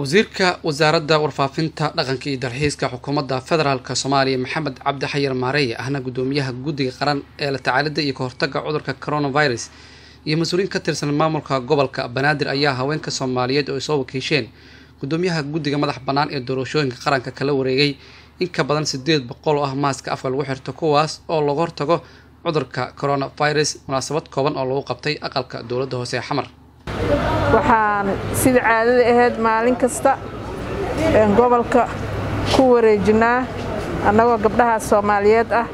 wasiirka wasaaradda warfaafinta dhaqanka iyo dalxiiska xukuumadda federaalk soomaaliya maxamed cabdi xayir maareeye ahna gudoomiyaha guddiga qaran ee la tacaalida iyo kahortaga cudurka coronavirus iyo mas-uuliyiin ka tirsan maamulka gobolka banaadir ayaa haweenka soomaaliyeed oo ay soo wakiisheen gudoomiyaha guddiga madax bannaan ee doorashooyinka qaranka kala wareegay in ka badan sideed boqol oo ah maaska afka lagu xirto kuwaas oo laga hortago cudurka coronavirus munaasabad kooban oo lagu qabtay aqalka dowladda hoose ee xamar waxaan sida caadada ahayd maalin kasta gobolka ku wareejinaa annagoo gabdhaha soomaaliyeed ah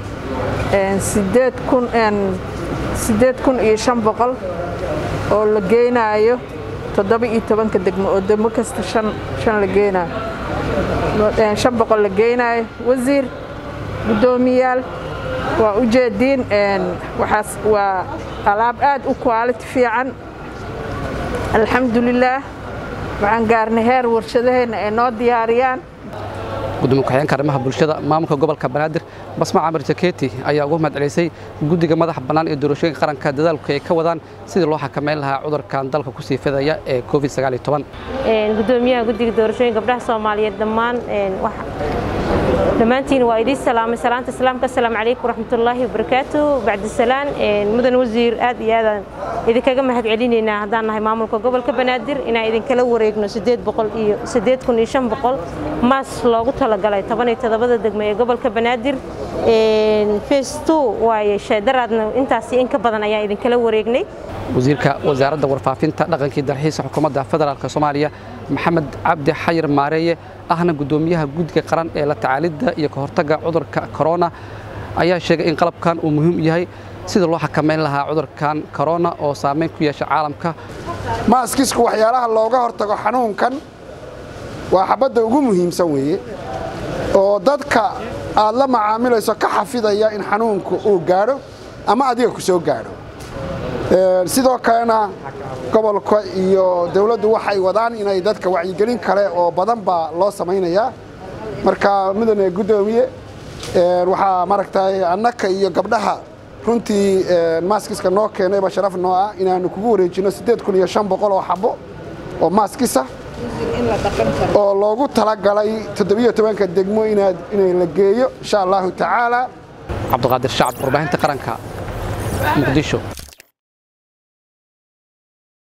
siddeed kun iyo shan boqol oo la geynaayo toddoba iyo tobanka degmo oo degmo kasta shan la geenaayo shan boqol la geynaayo wasiir guddoomiyaal waa u jeediin waxaas waa alaab aad u quality fiican alxamdulilaah waxaan gaarnay heer warshadaheenna ay noo diyaariyaan gudoomiye ku-xigeenka arrimaha bulshada maamulka gobolka banaadir basma camar jaketi ayaa ugu mahadcelisay guddiga madaxa bannaan ee doorashooyinka qaranka dadaalku ay ka wadaan sidii loo xakameyn lahaa cudurkan dalka kusii fidaya ee covid gudoomiyaha guddiga doorashooyinka gabdhaha soomaaliyeed dhammaan dhammaantiin waa idiin salaamay salaanta islaamka asalaamu calaykum waraxmatullaahi wabarakaatu bacdisalaan mudan wasiir aad iyo aadaan idinkaga mahad celinaynaa haddaan nahay maamulka gobolka banaadir inaan idinkala wareegno sideed boqol iyo sideed kun iyo shan boqol maas loogu talagalay toban iyo toddobada degmo ee gobolka banaadir face two waaye sheedaraadna intaasi in ka badan ayaan idinkala wareegnay wasiirka wasaaradda warfaafinta dhaqankii dalxiiska xukuumadda federaalk soomaaliya maxamed cabdi xayir maareeye ahna gudoomiyaha guddiga qaran ee la tacaalidda iyo ka hortagga cudurka corona ayaa sheegay in qalabkan uu muhiim yahay sida loo xakameyn lahaa cudurkan corona oo saameyn ku yeesha caalamka maaskisku waxyaalaha looga hortago xanuunkan waa xabadda ugu muhiimsan weeye oo dadka aad la macaamilayso ka xafidaya in xanuunku uu gaadho ama adiga ku soo gaadho sidoo kalena gobolka iyo dawladdu waxay wadaan inay dadka wacyigelin kale oo badan baa loo samaynayaa marka mudane guddoomiye waxaa maaragtay annaka iyo gabdhaha runtii maaskiska noo keenayba sharaf noo ah inaannu kugu wareejinno siddeed kun iyo shan boqol oo xabbo oo maaskisa oo loogu talagalay toddobiyo tobanka degmo inay la geeyo insha allahu tacaala cabdiqaadir shacab warbaahinta qaranka muqdisho